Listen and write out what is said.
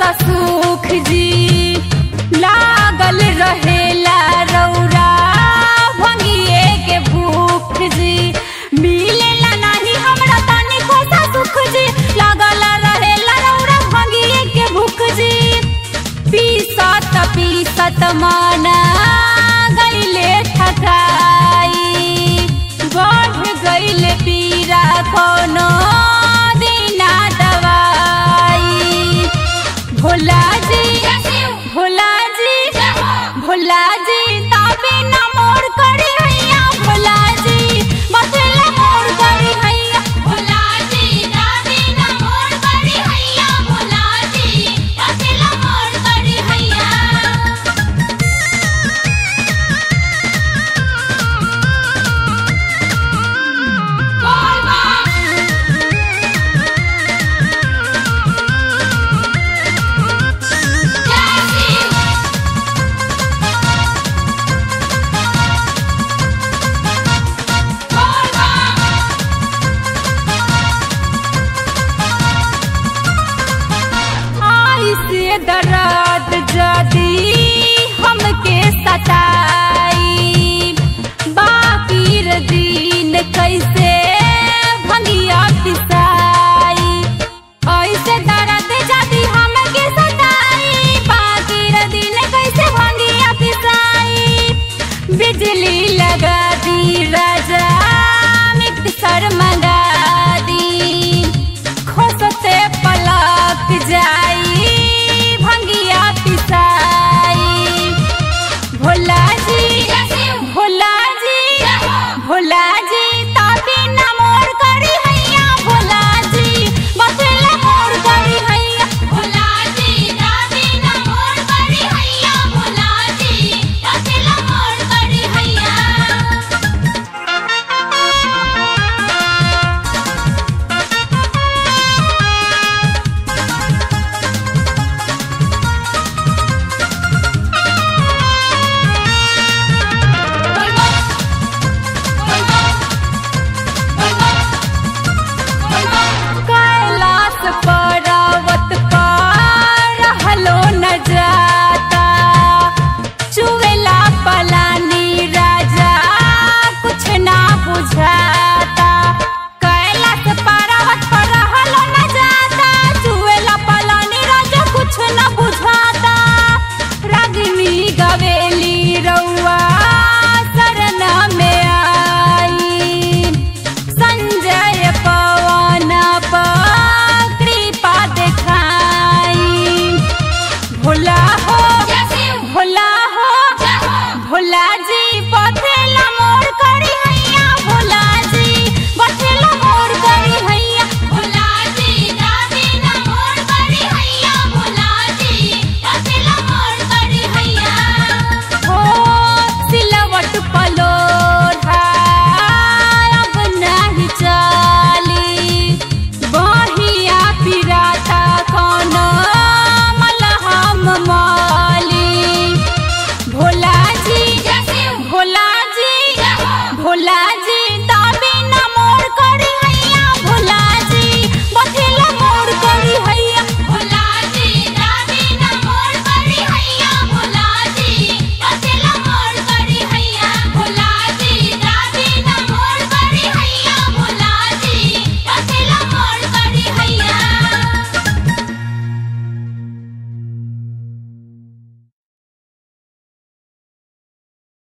सुख जी लागल रहेला रौरा भंगिए के भूख जी मिलेला नाही हमरा तनी कोसा सुख जी लागल रहेला रौरा भंगिए के भूख जी पीसत पीसत माना गईले ठकाई बढ़ गईले पीरा कोनो दिना दवाई भोला जी भोला जी भोला जी ताबे न मोर करे हैया भोला जी बदला मोर करे हैया भोला जी दादी ना मोर करी हैया भोला जी बदला मोर करी हैया आई से दर्द जदी हमके सताई बाकी रे दिन कैसे